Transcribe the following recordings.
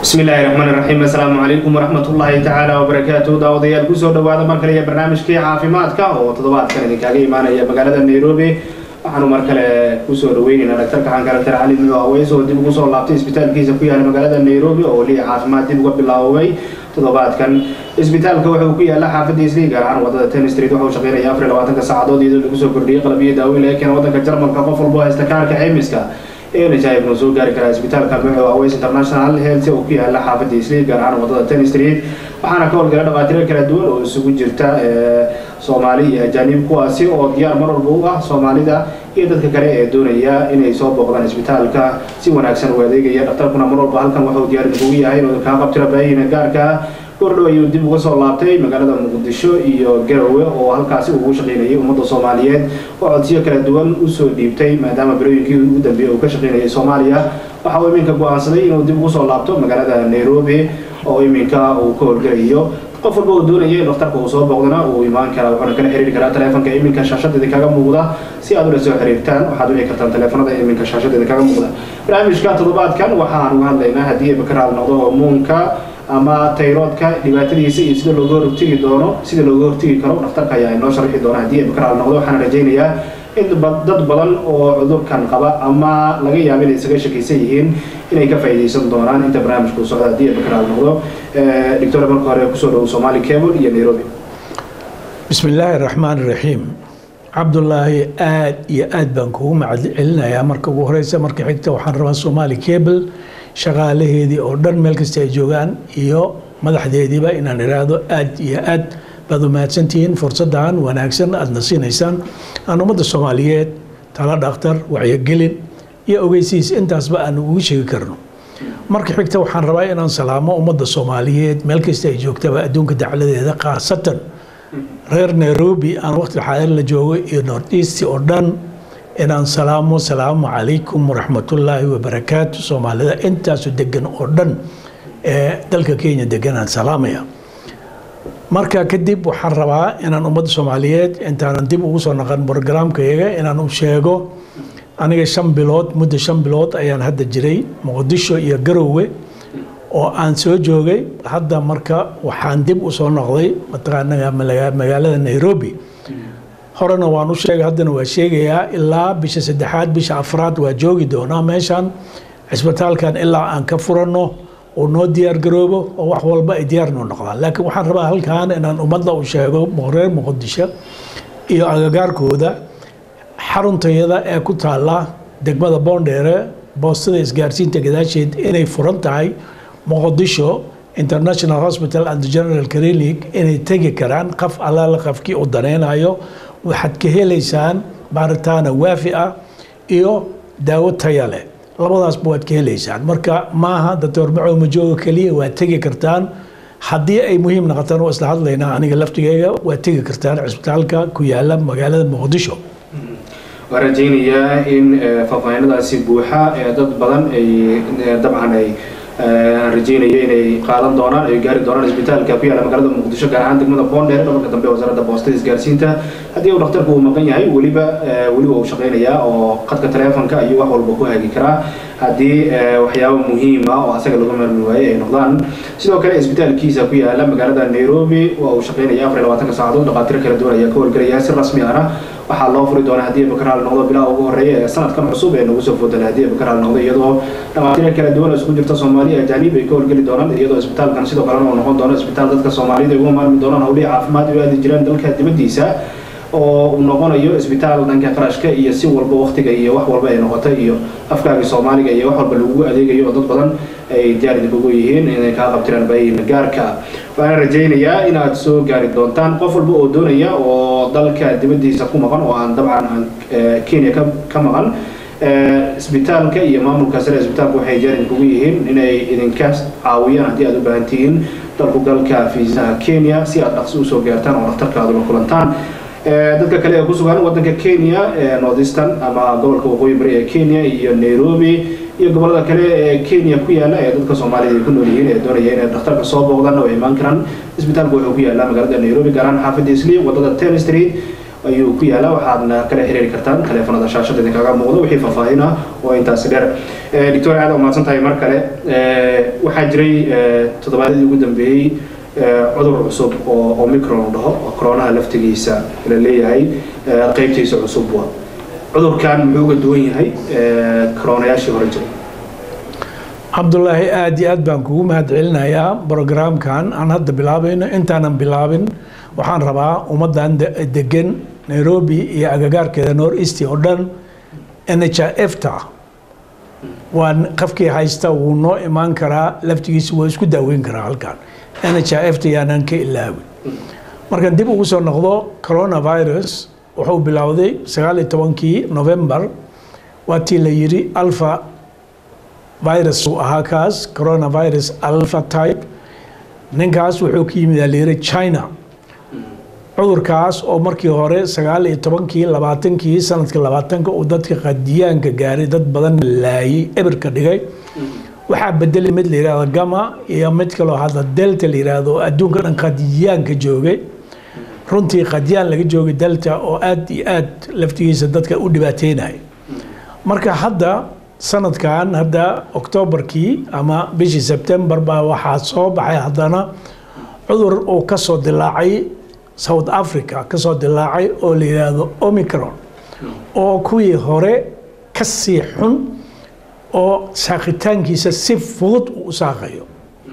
bismi illaahi raxmaani raxiim assalaamu calaykum waraxmatullaahi tacaala wabarakaatu daawadayaal kusoo dhawaada mar kale iyo barnaamijkii caafimaadka oo toddobaadkan idinkaaga imaanaya magaalada nairobi waxaanu mar kale kusoo dhaweyneynaa dhaktarka xankale dr cali nuo aweys oo dib ugu soo laabtay isbitaalkiisa ku yaala magaalada nairobi oo weliya caafimaad dib uga bilaabay toddobaadkan isbitaalka wuxuu ku yaala xaafadda isli gaar ahaan wadada ten street waxau shaqeynaya afar iyo labaatanka saacadood iyadoo lagu soo kordhiyey qalabyo daaweyn laga keena waddanka jarmalka qof walbo haysta kaarka ceymiska enajaib noo soo gaari karaa isbitaalka nuuco aweys international health oo ku yaala xaafadda isli gaar ahaan wadada ten street waxaana ka howlgala dhaqaatiro kala duwan oo isugu jirta soomaali iyo ajaanib kuwaasi oo diyaar mar walba u ah soomaalida iyo dadka kale ee doonaya inay soo booqdaan isbitaalka si wanaagsan u adeegaya dhaktarkuna mar walba halkan waxuu diyaar idinkugu yahay inuu kaa qabtiro baahina gaarka gordhow ayuu dib uga soo laabtay magaalada muqdisho iyo garowe oo halkaasi ugu shaqaynayay ummadda soomaaliyeed oo codsiyo kala duwan usoo dhiibtay maadaama barooyinkii ugu dambeeyey uu ka shaqaynayay soomaaliya waxa uu iminka go-aansaday inuu dib ugu soo laabto magaalada nairobi oo iminka uu ka howlgelayo qof walba uu doonaya in dhakhtarka uu soo booqdana uu imaan karaa wuxuuna kala xiriiri karaa taleefonka iminka shaashada idinkaga muuqda si aad ula soo xiriirtaan waxaad wici kartaan taleefonada iminka shaashada idinkaga muuqda barnaamijka toddobaadkan waxaan uga hadlaynaa haddii ay bakaraal noqdo hormoonka ama tayroodka dhibaatadiisa iyo sida looga hortegi doono sida looga hortegi karo dhakhtarka ayaa inoo sharxi doona haddii ay bakaraal noqdo waxaana rajaynayaa in dad badan oo cudurkan qaba ama laga yaabo inay isaga shakaysan yihiin inay ka faa'iidaysan doonaan inta barnaamijku socda haddii ay bakaraal noqdo doctor marka hore kusoo dhow somali cable iyo nairobi bismi illaahi raxmaan raxiim cabdulaahi aad iyo aad baan kugu macad celinayaa marka ugu horeysa marka xigta waxaan rabaa somali cable shaqaalaheedii oo dhan meel kasta ay joogaan iyo madaxdeediiba inaan idhaahdo aad iyo aad baad umahadsantihiin fursaddan wanaagsan aadna siinaysaan aan ummadda soomaaliyeed tala dhakhtar wacyogelin iyo ogeysiis intaasba aan ugu sheegi karno marka xigta waxaan rabaa inaan salaamo ummadda soomaaliyeed meel kasta ay joogtaba adduunka dacladeeda khaasatan reer nairobi aan waqti xaadir la joogo iyo north east oo dhan inaan salaamo salaamu calaykum waraxmatullaahi wabarakaatu soomaalida intaasu degan oo dhan ee dalka kenya deganaan salaamaya marka kadib waxaan rabaa inaan ummadda soomaaliyeed intaanan dib ugu soo naqan brogramkayaga inaan u sheego aniga shan bilood muddo shan bilood ayaan hadda jiray muqdisho iyo garowe oo aan soo joogay hadda marka waxaan dib u soo noqday mataqaana magaalada nairobi horena waan u sheegay haddana waa sheegayaa ilaa bisha saddexaad bisha afraad waa joogi doonaa meeshan cisbitaalkan ilaa aan ka furanno uu noo diyaar garoobo oo wax walba ay diyaar noo noqdaan laakiin waxaan rabaa halkan inaan ummadda u sheego reer muqdisho iyo agagaarkooda xaruntayada ee ku taala degmada boondheere boostada isgaarsiinta gadaasheed inay furan tahay muqdisho international hospital and general clinic inay tegi karaan qaf allaala qafkii u danaynayo waxaad ka helaysaan baaritaana waafi ah iyo daawo taya leh labadaasba waad ka helaysaan marka maaha doctor macow majooga keliya waad tegi kartaan haddii ay muhiim noqotaan waa isla hadlaynaa aniga laftigeyga waad tegi kartaan cisbitaalka ku yaala magaalada muqdisho waan rajaynayaa in faahfaahinadaasi buuxa ee dad badan ay dabcan ay aan rajaynayo inay qaadan doonaan ay gaari doonaan isbitaalka ku yaala magaalada muqdisho gaar ahaan degmada boondheer dhabarka dambe wasaaradda boostada isgaarsiinta haddii uu dhakhtarku uu maqan yahay weliba weliba uu shaqaynayaa oo qadka taleefonka ayuu wax walba ku hagi karaa haddii waxyaabo muhiim ah oo asaga lagu marmi waaye ay noqdaan sidoo kale isbitaalkiisa ku yaala magaalada nairobi waa uu shaqaynaya afar iyo labaatanka saacadood dhaqaatiro kala duwan ayaa ka howlgelaya si rasmi ahna waxaa loo furi doonaa haddii bakaraal noqdo bilaha ugu horeeya ee sanadkan cusub ee nagu soo foodala haddii bakaraal noqdo iyadoo dhaqaatiro kala duwan oo isku jirta soomaaliya ajaanib ay ka howlgeli doonaan iyadoo isbitaalkan sidoo kalena uu noqon doono isbitaal dadka soomaaliyada ay uga maarmi doonaan howlihii caafimaad ay u aadi jiraan dalka dibaddiisa oo uu noqonayo isbitaal dhanka qarashka iyo si walba waktiga iyo wax walba ay noqotay iyo afkaagii soomaaliga iyo wax walba lagugu adeegayo oo dad badan ay diyaar idinkugu yihiin inay kaa qabtiraan baahina gaarka waxaana rajaynayaa inaad soo gaari doontaan qof walba oo doonaya oo dalka dibaddiisa ku maqan oo aan dabcan aan kenya ka maqan isbitaalka iyo maamulka sare isbitaalka waxay diyaar idinkugu yihiin inay idinka caawiyaan haddii aad u baahan tihiin dalku galka fiisaha kenya si aad dhaqsi usoo gaartaan oo dhakhtarkaadu la kulantaan dadka kale ee ku sugan wadanka kenya northeastern ama gobolka waqooyi bari ee kenya iyo nairobi iyo gobolada kale ee kenya ku yaala ee dadka soomaalida ay ku nool yihiin ee doonaya inay dhakhtarka soo booqdaan oo imaan karaan isbitaalku wuxuu ku yaala magaalada nairobi gaar ahaan xaafadda isli wadada ten street ayuu ku yaalaa waxaadna kala xiriiri kartaan taleefanada shaashada idinkaga muuqdo wixii faahfaahin ah oo intaasi dheer doctor aad umahadsan tahay mar kale waxaa jiray toddobaadyadii ugu dambeeyey cudur cusub oo omicron dhaho oo coronaha laftigiisa la leeyahay qeybtiisa cusub wa cudurkan muxuu uga duwan yahay coronayaashii hore jiray cabdulaahi aada iyo aad baan kugu mahad celinayaa brograamkan aan hadda bilaabayno intaanan bilaabin waxaan rabaa ummaddan degan nairobi iyo agagaarkeeda nor east oo dhan n h f ta waa qafkii haysta wuu noo imaan karaa laftigiisa waa isku daaweyn karaa halkan n h f ta yaanaan ka ilaawin markaan dib ugu soo noqdo coronavirus wuxuu bilowday sagaal iyo tobankii november waa tii la yidhi alpha virus uu ahaa kaas coronavirus alpha type ninkaas wuxuu ka yimid alayiri china cudurkaas oo markii hore sagaal iyo tobankii labaatankii sanadka labaatanka uu dadka qadiyaanka gaaray dad badan laayay ebirka dhigay waxaa bedelay mid la yihahdo gama iyo mid kaloo hadda delta la yihahdo oo adduunka dhan qadiyaanka joogay runtii qadiyaan laga joogay delta oo aad iyo aad laftigiisa dadka u dhibaateynaya marka hadda sanadkan hadda octoobarkii ama bishii sebtembar baa waxaa soo baxay haddana cudur uu kasoo dilaacay south africa kasoo dilaacay oo la yidhaahdo omicron oo kuwii hore ka sii xun oo saaqitaankiisa si fudud uu u saaqayo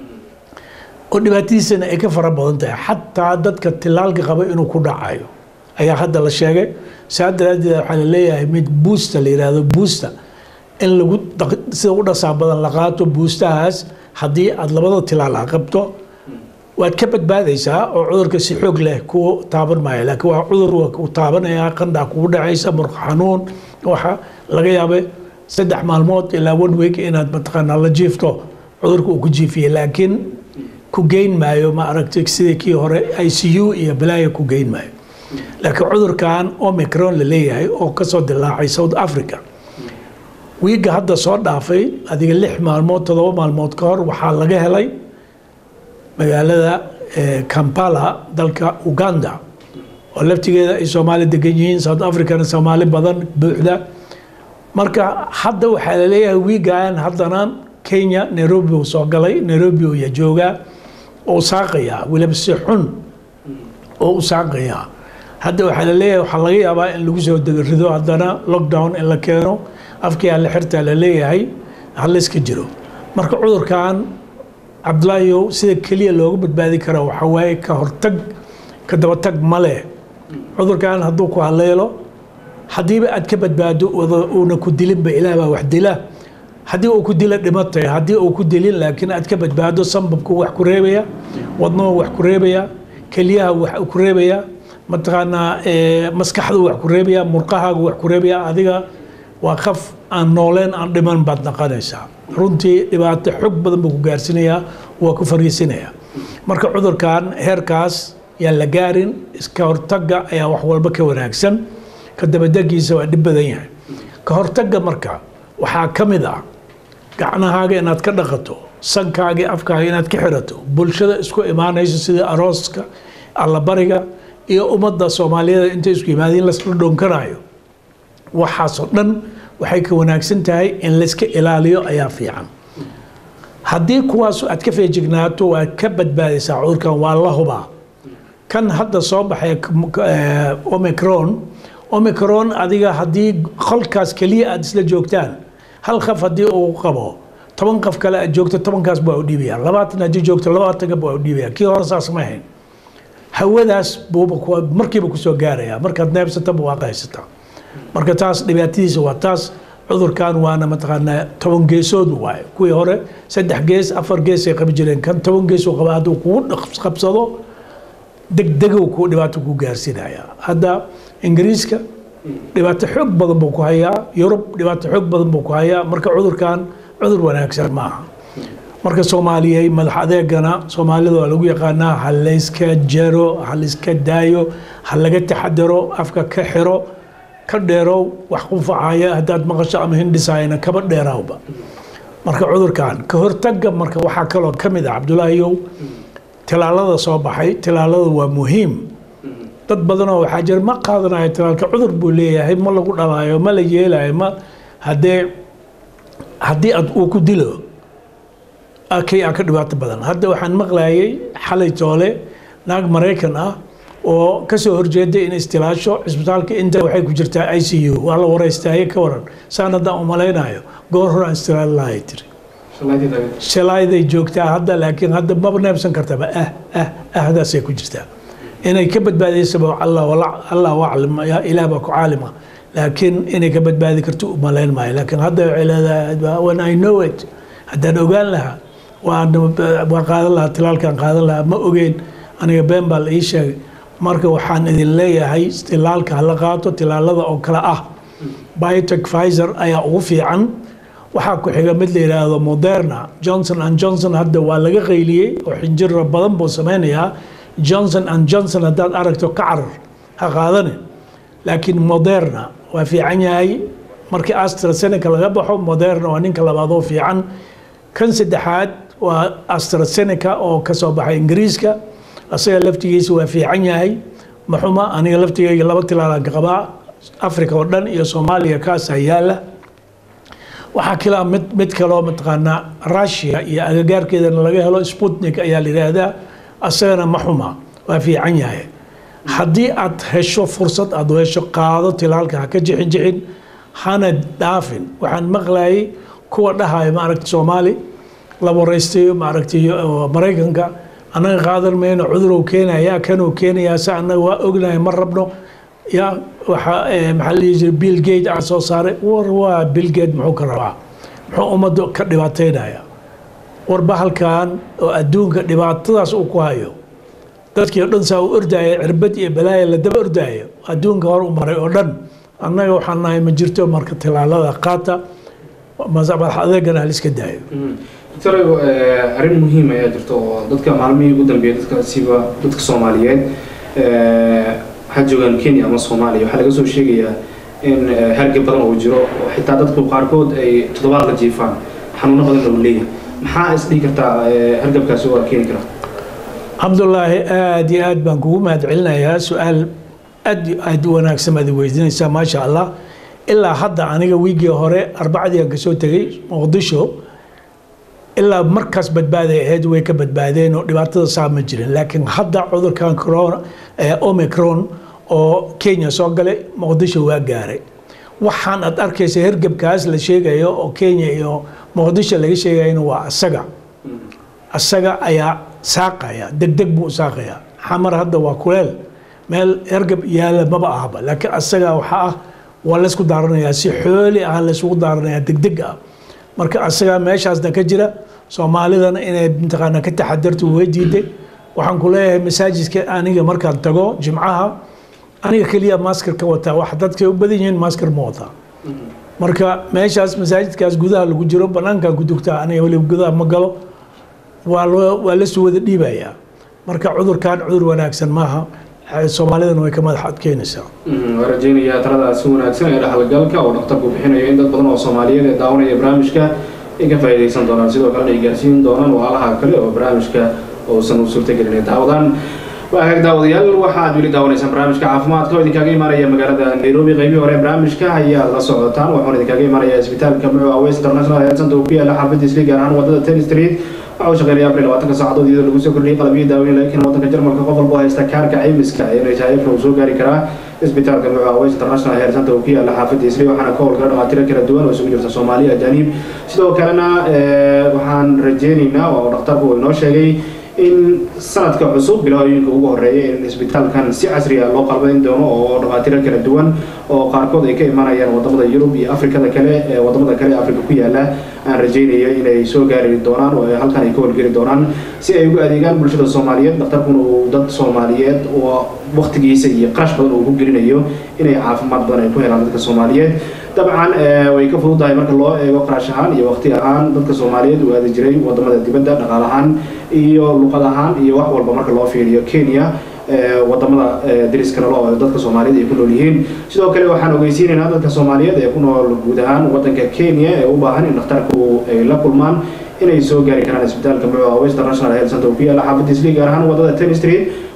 oo dhibaatadiisana ay ka fara badan tahay xataa dadka tilaalka qaba inuu ku dhacayo ayaa hadda la sheegay saa daraadeed waxaa la leeyahay mid buusta la yidhaahdo buusta in lagu sida u dhasaa badan la qaato buustahaas haddii aada labada tilaal a qabto waad ka badbaadaysaa oo cudurka si xoog leh ku taaban maayo laakiin waa cudur waa ku taabanayaa qandhaa kugu dhacaysa murqa xanuun waxa laga yaabay saddex maalmood ilaa one week inaad mataqaanaa la jiifto cudurka uu ku jiifiyey laakiin ku geyn maayo ma aragtay sidii kii hore i c u iyo balaaya ku geyn maayo laakiin cudurkan omicron la leeyahay oo kasoo dilaacay south africa wiigga hadda soo dhaafay adiga lix maalmood toddoba maalmood ka hor waxaa laga helay magaalada kampala dalka uganda oo laftigeeda ay soomaali degan yihiin south africana soomaali badan buuxda marka hadda waxaa la leeyahay wiigan haddana kenya nairobi uu soo galay nairobi uu ya joogaa oo saaqayaa weliba si xun oo u saaqayaa hadda waxaa la leeyahay waxaa laga yaabaa in lagu soo rido haddana lockdown in la keeno afkii alle xirtaa la leeyahay hallayska jiro marka cudurkan cabdulaahiyow sida keliya looga badbaadi kara waxaa waaye ka hortag ka dabatag male cudurkan hadduu ku haleelo haddiiba aad ka badbaado uuna ku dilinba ilaah baa wax dila haddii uu ku dila dhimatay haddii uu ku dilin laakiin aad ka badbaado sambabku wax ku reebaya wadnuhu wax ku reebaya keliyaha wax ku reebaya mataqaanaa maskaxdu wax ku reebaya murqahaagu wax ku reebaya adiga waa qaf aan nooleen aan dhiman baad naqanaysaa runtii dhibaato xog badan buu ku gaarsiinayaa waa ku fariisinayaa marka cudurkan heerkaas yaan la gaarin iska hortagga ayaa wax walba ka wanaagsan ka dabadegiisa waa dhib badan yahay ka hortagga marka waxaa ka mid ah gacnahaaga inaad ka dhaqato sankaaga afkaaga inaad ka xirato bulshada isku imaanayso sida arooska allabariga iyo ummadda soomaaliyeed intay isku yimaadeen lasla dhoonkanayo waxaasoo dhan waxay ka wanaagsan tahay in layska ilaaliyo ayaa fiican haddii kuwaas aad ka feejignaato waad ka badbaadaysaa cudurkan waa la hubaa kan hadda soo baxay omicron omicron adiga haddii qolkaas keliya aad isla joogtaan hal qaf haddii uu qabo toban qaf kale aad joogto tobankaas baa u dhiibaya labaatan haddii joogto labaatanka baa u dhiibaya kii hore saas ma ahayn hawadaas buuba markiiba kusoo gaaraya markaad neebsataba waa qaysataa marka taas dhibaatadiisa waa taas cudurkan waana mataqaanaa toban geesood waaye kuwii hore saddex gees afar gees ay qabi jireen kan toban gees uu qaba hadduu kugu qabsado degdegow ku dhibaato ku gaarsiinaya hadda ingiriiska dhibaato xoog badan buu ku hayaa yurub dhibaato xoog badan buu ku hayaa marka cudurkan cudur wanaagsan maaha marka soomaaliyey madax adeegana soomaalida waa lagu yaqaanaa ha layska jaro ha layska daayo ha laga taxadaro afka ka xiro ka dheerow wax qunfacaya haddaad maqasho ama hindhisaayana kaba dheeraawba marka cudurkan ka hortagga marka waxaa kaloo ka mid ah cabdulaahiyow tilaalada soo baxay tilaalada waa muhiim dad badanoo waxaa jira ma qaadanayo talaalka cudur buu leeyahay ma lagu dhalaayo ma la yeelayo ma haddee haddii ad uu ku dilo kay aa ka dhibaato badan hadda waxaan maqlayay xalay toole naag maraykan ah oo kasoo horjeeday in istilaasho cisbitaalka inta waxay ku jirtaa i c u waa la wareystaaye ka waran saan haddaan umalaynayo goor hore aan istilaal lahay tiri shalayday joogtaa hadda laakiin hadda maba neebsan kartaba ah ah ahdaasay ku jirtaa inay ka badbaadaysaba allah aclam ilaah baa ku caalima laakiin inay ka badbaadi karto umalayn maayo laakiin hadda waxay leedahay when i know it haddaan ogaan lahaa waan waan qaadan lahaa tilaalkaan qaadan lahaa ma ogeyn aniga been baa la ii sheegay marka waxaan idin leeyahay tilaalka hala qaato tilaalada oo kale ah biotech pfizer ayaa ugu fiican waxaa ku xiga mid la yidhaahdo moderna johnson and johnson hadda waa laga qayliyey oo xinjira badan buu sameynayaa johnson and johnson haddaad aragto ka carar ha qaadane laakiin moderna waa fiican yahay markii astrazeneca laga baxo moderna waa ninka labaad oo fiican kan saddexaad waa astrazeneca oo kasoo baxay ingiriiska asaga laftigiisa waa fiican yahay maxuma aniga laftigeyga laba tilaalaan ka qabaa africa oo dhan iyo soomaaliya kaasaa yaala waxaa kalaa mid mid kaloo mataqaanaa russia iyo agagaarkeedana laga helo sputnik ayaa la yidhaahdaa asagana ma xuma waa fiican yahay haddii aad hesho fursad aad hesho qaado tilaalka ha ka jixin jixin hana dhaafin waxaan maqlayay kuwa dhahayo maaragta soomaali la wareystayo maaragtay maraykanka annaga qaadan mayno cudurow keenaya kanuu keenayaa se annaga waa ognahay ma rabno ya waxa maxaa la dhihi jiray bill gate aa soo saaray war waa bill gate muxuu ka rabaa muxuu ummadda ka dhibaataynaya war bahalkan oo adduunka dhibaatadaas uu ku hayo dadkii o dhan saa u ordaya cirbad iyo balaaya la daba ordaayo adduunka hor u maray oo dhan annaga waxaan nahay ma jirto marka tilaalada qaata madax adeegana haliska daayo doctor arrin muhiim ayaa jirta oo dadka maalmihii ugu dambeeyay dadka siba dadka soomaaliyeed waxaa joogaan kenya ama soomaaliya waxaa laga soo sheegayaa in hargab badan oo jiro oo xitaa dadku qaarkood ay toddobaad la jiifaan xanuuno badan oo leeyahay maxaa isdhihi kartaa hargabkaasi waa keeni karaa cabdulaahi aada iyo aad baan kugu mahad celinayaa su-aal aad iyo aad u wanaagsan baad weydiinaysaa maasha allah ilaa hadda aniga wiigii hore arbacdii aan kasoo tegay muqdisho ilaa markaas badbaaday ahayd way ka badbaadeen oo dhibaatada saa ma jirin laakiin hadda cudurkan corona omicron oo kenya soo galay muqdisho waa gaaray waxaan aad arkaysa hergebkaas la sheegayo oo kenya iyo muqdisho laga sheegayana waa asaga asaga ayaa saaqaya degdeg buu saaqaya xamar hadda waa kuleel meel hergeb yaala maba ahaba laakiin asaga waxaa ah waa laysku daaranayaa si xooli ah laysugu daaranayaa degdeg ah marka asagaa meeshaasna ka jira soomaalidana inay mataqaana ka taxadarto way diiday waxaan ku leeyahay masaajidka aniga markaan tago jimcaha aniga keliya maskar ka wataa wax dadkay u badan yihiin maskar ma wataa marka meeshaas masaajidkaas gudaha lagu jiro banaankan ku dugtaa aniga weliba gudaha ma galo waa loo waa lasoo wada dhiibayaa marka cudurkan cudur wanaagsan maaha soomaalidana way ka madax adkeynaysaa waa rajeynayaa taladaasi wanaagsan ee dhaxalgalka oo dhakhtarku bixinayo in dad badan oo soomaaliyeed ee daawanaya barnaamijka ay ka faa'iidaysan doonaan sidoo kalena ay gaarsiin doonaan walaalaha kale oo barnaamijka uusan u suurtagelin daawadaan waa hagaag daawadayaal waxaad weli daawanaysaan barnaamijka caafimaadka oo idinkaaga imaanaya magaalada nairobi qeybihii hore barnaamijka ayaad la socotaan waxaana idinkaaga imaanaya isbitaalka mucu aweys international health center oo ku yaala xaafadda isli gaar ahaan wadada ten street waxa uu shaqeynaya afar iyo labaatanka saacadood iyadoo lagu soo kordhiyay qalabyo daaweyn laakiin waddanka jarmalka qof walba haysta kaarka caymiska ee nhif uu soo gaari karaa isbitaalka mucu aweys international health center oo ku yaala xaafadda isli waxaana ka howlgala dhamaatiro kala duwan oo isugu jirta soomaali ajaanib sidoo kalena waxaan rajeynaynaa oo dhakhtarku uu inoo sheegay in sanadka cusub bilooyinka ugu horeeya in isbitaalkan si casri ah loo qalbayn doono oo dhamaatiro kala duwan oo qaarkood ay ka imanayaan wadamada yurub iyo afrikada kale ee wadamada kale ee afrika ku yaala aan rajeynayo inay soo gaari doonaan oo halkan ay ka howlgeli doonaan si ay ugu adeegaan bulshada soomaaliyeed dhakhtarkuna uu dad soomaaliyeed oo waktigiisa iyo qarash badan uu ku gelinayo inay caafimaad badan ay ku helaan dadka soomaaliyeed dabcan way ka fududahay marka loo eego qarash ahaan iyo waqti ahaan dadka soomaaliyeed uu aadi jiray wadamada dibadda dhaqaal ahaan iyo luqad ahaan iyo wax walba marka loo fiiriyo kenya wadamada dariska nolo oo dadka soomaaliyeed ay ku nool yihiin sidoo kale waxaan ogeysiinaynaa dadka soomaaliyeed ee ku nool guud ahaan wadanka kenya ee u baahan in dhakhtarku ay la kulmaan inay soo gaari karaan isbitaalka mucu aweys international health center oo ku yaala xaafadda isli gaar ahaan wadada ten street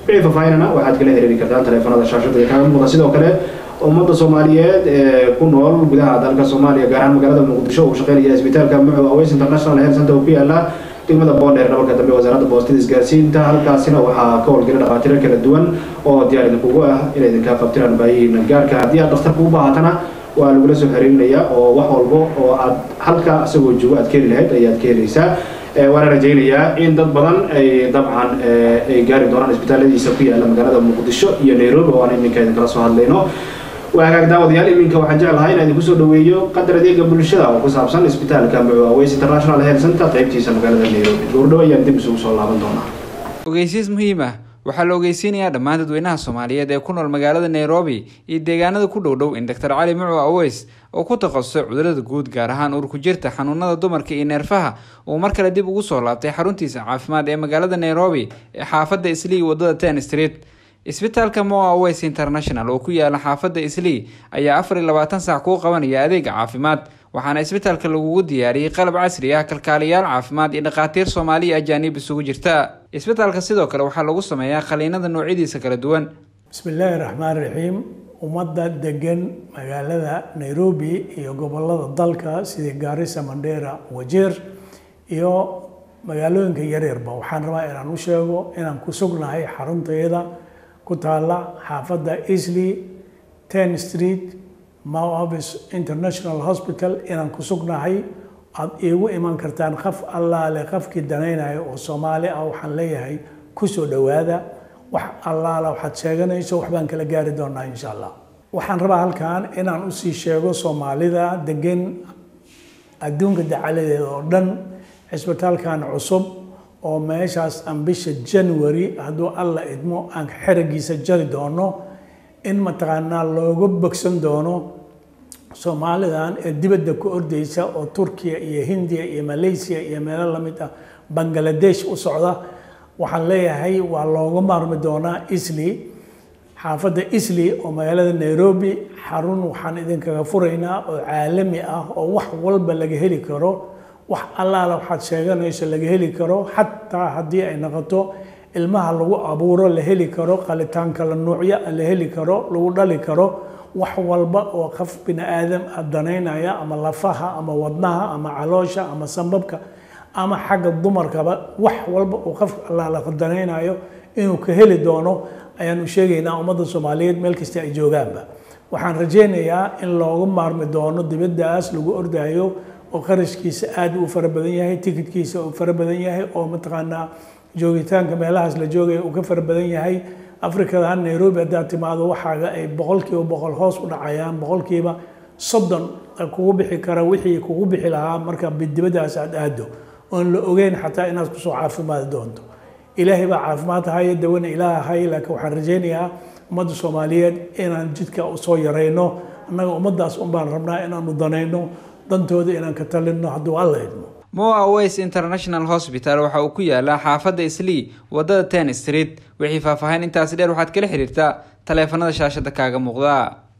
wixii faahfaahinana waxaad kala xiriiri kartaan taleefanada shaashada ee kaaga muuqda sidoo kale ummadda soomaaliyeed ee ku nool gudaha dalka soomaaliya gaar ahaan magaalada muqdisho uu shaqeynaya isbitaalka muco aways international health center oo ku yaala degmada boondheer dhabarka dambe wasaaradda boostada isgaarsiinta halkaasina waxaa ka howlgala dhakhaatiiro kala duwan oo diyaar idinkugu ah inay idinkaa qabtiraan baayihiina gaarka haddii aad dhakhtarka u baahatana waa lagula soo xiriirinaya oo wax walbo oo aad halka isagoo joogo aad ka heli lahayd ayaad ka helaysaa waana rajaynayaa in dad badan ay dabcan ay gaari doonaan isbitaalladiisa ku yaala magaalada muqdisho iyo nairobi oo aan iminka idinkala soo hadlayno waa hagaag daawadayaal iminka waxaan jeclahay inaan idinku soo dhaweeyo qadar adeega bulshada oo ku saabsan isbitaalka muco aways international health center qaybtiisa magaalada nairobi goordhow ayaan dib isugu soo laaban doonaa ogeysiis muhiim ah waxaa la ogeysiinayaa dhammaan dadweynaha soomaaliyeed ee ku nool magaalada nairobi iyo deegaanada ku dhow dhow in doctor cali muco aweys oo ku takhasusay cudurada guud gaar ahaan uur ku jirta xanuunada dumarka iyo neerfaha uu mar kale dib ugu soo laabtay xaruntiisa caafimaad ee magaalada nairobi ee xaafadda islii wadada ten street isbitaalka moa aways international oo ku yaala xaafadda islii ayaa afar iyo labaatan saac kuu qabanaya adeega caafimaad waxaana isbitaalka lagugu diyaariyey qalab casri ah kalkaaliyaal caafimaad iyo dhakhaatiir soomaaliya ajaanib isugu jirta isbitaalka sidoo kale waxaa lagu sameeyaa qaliinada noocyadiisa kala duwan bismi illaahi raxmaan raxiim ummadda degan magaalada nairobi iyo gobolada dalka sida gaarisa mandheera wajeer iyo magaalooyinka yaryarba waxaan rabaa inaan u sheego inaan ku sugnahay xaruntayada ku taala xaafadda easley ten street moavis international hospital inaan ku sugnahay aada iigu iman kartaan qaf allaale qafkii danaynayo oo soomaali ah waxaan leeyahay kusoo dhowaada wax allaala waxaad sheeganayso waxbaan kala gaari doonaa insha allah waxaan rabaa halkan inaan usii sheego soomaalida degan adduunka dacaladeeda oo dhan cisbitaalkan cusub oo meeshaas aan bisha january hadduu alla idmo aan xeragiisa jari doono in mataqaanaa looga bogsan doono soomaalidan ee dibadda ku ordeysa oo turkiya iyo hindiya iyo malaysia iyo meelo lamid ah bangaladesh u socda waxaan leeyahay waa looga maarmi doonaa isli xaafadda isli oo magaalada nairobi xarun waxaan idinkaga furaynaa oo caalami ah oo wax walba laga heli karo wax allaala waxaad sheeganayso laga heli karo xataa haddii ay noqoto ilmaha lagu abuuro la heli karo qalitaan kala nuucya la heli karo lagu dhali karo wax walba oo qof bini aadam ah danaynaya ama lafaha ama wadnaha ama caloosha ama sambabka ama xagga dumarkaba wax walba uu qof allaala danaynayo inuu ka heli doono ayaanu sheegaynaa ummadda soomaaliyeed meel kasta ay joogaanba waxaan rajaynayaa in loogu maarmi doono dibaddaas lagu ordayo oo qarashkiisa aad u fara badan yahay tikidkiisa uu fara badan yahay oo mataqaanaa joogitaanka meelahaas la joogaya uu ka fara badan yahay afrikadan nairobi haddaad timaado waxaaga ay boqolkiiba boqol hoos u dhacayaan boqolkiiba soddon kugu bixi kara wixii kugu bixi lahaa marka dibaddaas aad aado oon la ogeyn xataa inaad kusoo caafimaadi doonto ilaahay baa caafimaad haya dawana ilaah hay laakiin waxaan rajaynayaa ummadda soomaaliyeed inaan jidka usoo yarayno annaga ummaddaas unbaan rabnaa inaanu danayno dantooda inaan ka talinno hadduu alla idmo moa aways international hospital waxa uu ku yaalaa xaafadda islii wadada ten street wixii faahfaahin intaasi dheer waxaad kala xiriirtaa taleefanada shaashada kaaga muuqda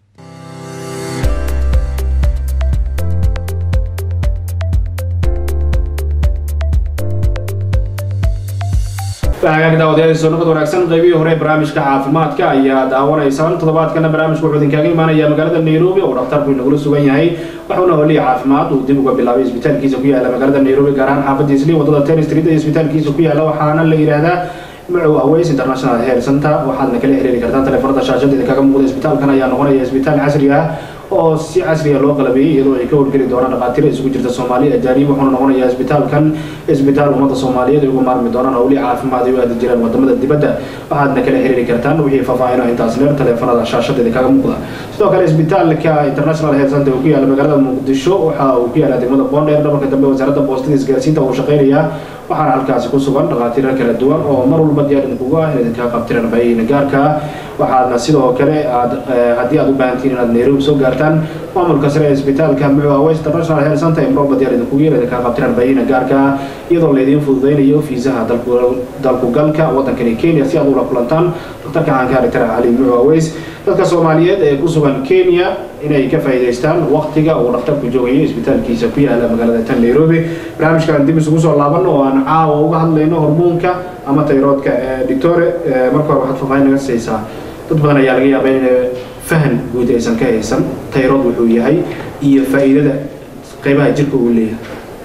hagaag daawadayaal soo nabad wanaagsan qaybihii hore ee barnaamijka caafimaadka ayaa daawanaysaan toddobaadkana barnaamijku wuxuu idinkaaga imaanaya magaalada nairobi oo dhakhtarku inagula sugan yahay waxuuna holiya caafimaad uu dib uga bilaabay isbitaalkiisa ku yaala magaalada nairobi gaar ahaan xaafadda isli wadada ten street ee isbitaalkiisa ku yaala waxaana la yidhaahdaa macow aways international health center waxaadna kala xiriiri kartaan taleefanada shaashada idinkaga muuqda isbitaalkan ayaa noqonaya isbitaal casri ah oo si casriya loo qalabeeyey iyadoo ay ka howlgeli doonaan dhakhaatiir isugu jirta soomaali ajaanib wuxuuna noqonayaa isbitaalkan isbitaal ummadda soomaaliyeed ay uga maarmi doonaan howlii caafimaad ay u aadi jiraan wadamada dibadda waxaadna kala xiriiri kartaan wixii faahfaahino intaas dheer taleefanada shaashada idinkaga muuqda sidoo kale isbitaalka international health center uu ku yaala magaalada muqdisho waxa uu ku yaala degmada boondheer dhabarka dambe wasaaradda boostada isgaarsiinta uu shaqeynayaa waxaana halkaasi ku sugan dhakhaatiiro kala duwan oo mar walba diyaar idinkugu ah in idinkaa qabtiraan baayihiina gaarka waxaadna sidoo kale aad haddii aad u baahantihiin inaad nairobi soo gaartaan maamulka sare ee isbitaalka mucua west international health center ee mroba diyaar idinkugu yeerada kaa qabtiraan baahina gaarka ah iyadoo laydiin fududeynayo fiisaha dalku galka wadankani kenya si aad ula kulantaan daktarka caanka doctor cali mucua west dadka soomaaliyeed ee ku sugan kenya inay ka faa'iidaystaan waqtiga uu dhakhtarku joogayo isbitaalkiisa ku yaala magaalada tan nairobi barnaamijkan dib isugu soo laaban oo aan caawa uga hadlayno hormoonka ama tayroodka doctore marka hore waxaad faahfaahin naga siisaa dad badan ayaa laga yaabaa in fahan guud aysan ka haysan tayrood wuxuu yahay iyo faa'iidada qaybaha jirka uu leeyahay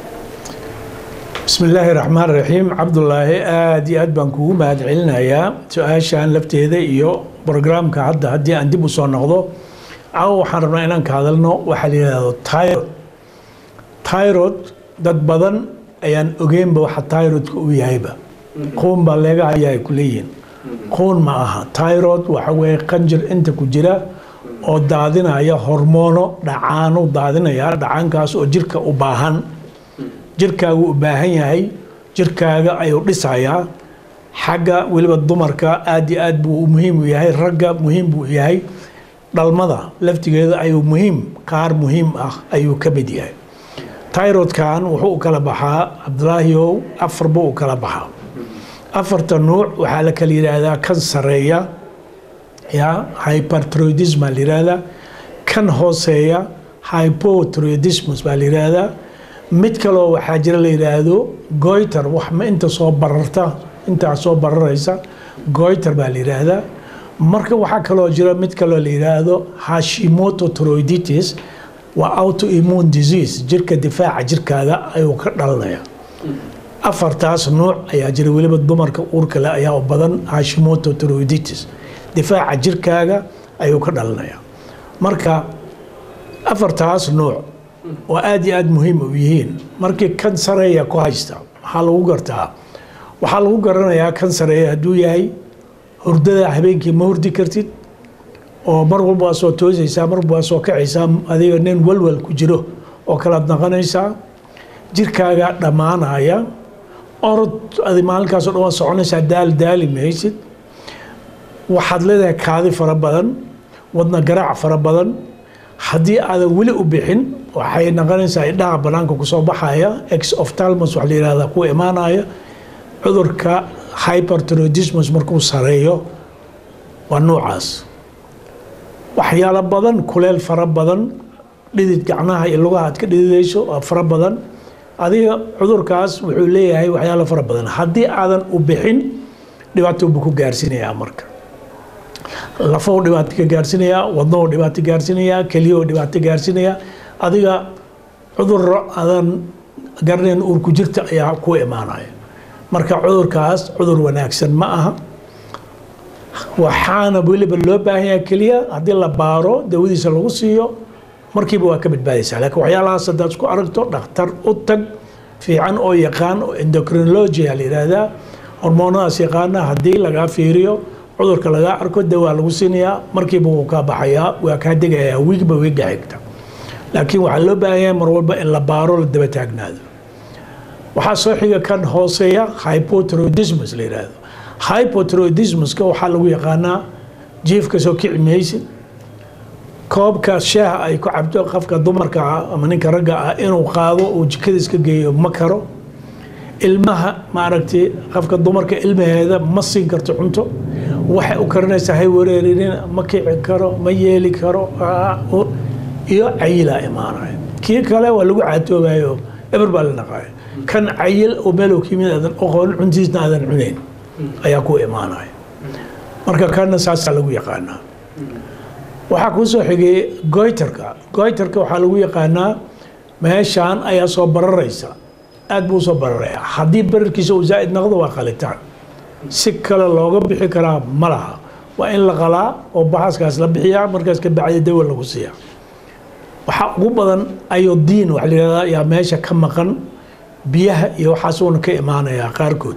bismi illaahi raxmaan raxiim cabdulaahi aada iyo aad baan kugu mahad celinayaa su-aashan lafteeda iyo brograamka hadda haddii aan dib u soo noqdo caawa waxaan rabnaa inaan ka hadalno waxaa la yidhaahdo tyrod tyrod dad badan ayaan ogeynba waxa tyrodka uu yahayba quun baa leega hayaa ay ku leeyihiin quun ma aha tyrod waxa weeye qanjir inta ku jira oo daadinaya hormoono dhacaano daadinaya dhacaankaas oo jirka u baahan jirkaagu u baahan yahay jirkaaga ayuu dhisayaa xagga weliba dumarka aada iyo aad buu muhiim u yahay ragga muhiim buu yahay dhalmada laftigeeda ayuu muhiim qaar muhiim ah ayuu ka mid yahay tyrodkan wuxuu u kala baxaa cabdulaahiow afar buu u kala baxaa afarta nuuc waxaa la kala yidhaahdaa kan sareeya ya hyperthyroidism baa la yidhaahdaa kan hooseeya hypothyroidismus baa la yidhaahdaa mid kaloo waxaa jira la yidhaahdo goiter wax ma inta soo bararta intaa soo bararaysa goiter baa la yidhaahdaa marka waxaa kaloo jira mid kaloo la yidhaahdo hashimoto thyroiditis waa autoimmune disease jirka difaaca jirkaaga ayuu ka dhalanaya afartaas nuuc ayaa jira weliba dumarka uurka leh ayaa u badan hashimoto thyroiditis difaaca jirkaaga ayuu ka dhalanaya marka afartaas nuuc oo aada iyo aada muhiim u yihiin markii kan sareeya ku haysta maxaa lagu gartaa waxaa lagu garanayaa kan sareeya hadduu yahay hurdada habeenkii ma hurdi kartid oo mar walba waa soo toosaysaa mar walba waa soo kacaysaa adiga nin walwal ku jiro oo kalaad naqanaysaa jirkaaga dhammaanaya orod adi maalinkaasoo dhan waa soconaysaa daal daali maysid waxaad leedahay kaadi fara badan wadna garaac fara badan haddii aadan weli u bixin waxay naqonaysaa idhaha banaanka kusoo baxaya ex oftalmus waxa la yihahdaa ku imaanaya cudurka hyperthyroidismus markuu sareeyo waa nuucaas waxyaalo badan kuleel fara badan dhidid gacnaha iyo lugaha aad ka dhididayso waa fara badan adiga cudurkaas wuxuu leeyahay waxyaalo fara badan haddii aadan u bixin dhibaato buu ku gaarsiinayaa marka lafow dhibaato ka gaarsiinayaa wadnow dhibaato gaarsiinayaa keliyow dhibaato gaarsiinayaa adiga cuduro aadan garanayn uurku jirta ayaa ku imaanaya marka cudurkaas cudur wanaagsan ma aha waxaana weliba loo baahan yahay keliya haddii la baaro dawadiisa lagu siiyo markiiba waa ka badbaadaysaa laakiin waxyaalahaas haddaad isku aragto dhakhtar u tag fiican oo yaqaan oo endocrinologia la yidhaahdaa hormoonadaas yaqaana haddii lagaa fiiriyo cudurka lagaa arko dawaa lagu siinayaa markiiba wuu kaa baxayaa waa kaa degayaa wiigba wiigga xigta laakiin waxaa loo baahan yahay mar walba in la baaro la daba taagnaado waxaa soo xiga kan hooseeya hypothyroidismus la yidhaahdo hypothyroidismuska waxaa lagu yaqaanaa jiifka soo kici maysid koobka shaaha ay ku cabto qofka dumarka ah ama ninka ragga ah inuu qaado uu jikada iska geeyo ma karo ilmaha maaragtay qofka dumarka ilmaheeda ma siin karto cunto waxay u karinaysaa hay wareerinin ma kici karo ma yeeli karo iyo cayilaa imaanaya kii kale waa lagu caatoobayo eber baa la dhaqaaya kan cayil oo meelow kimid aadan oqoon cuntiisna aadan cunayn ayaa ku imaanaya marka kanna saasaa lagu yaqaanaa waxaa kuu soo xigay goyterka goyterka waxaa lagu yaqaanaa meeshaan ayaa soo bararaysa aad buu soo bararaya haddii bararkiisa uu zaa'id noqdo waa qalitaan si kale looga bixi karaa ma laha waa in la qalaa oo baxaskaas la bixiyaa markaas ka bacdi dawa lagu siiyaa waxaa ugu badan ayodiin waxa la yihahdaa yaa meesha ka maqan biyaha iyo waxaas uuna ka imaanayaa qaarkood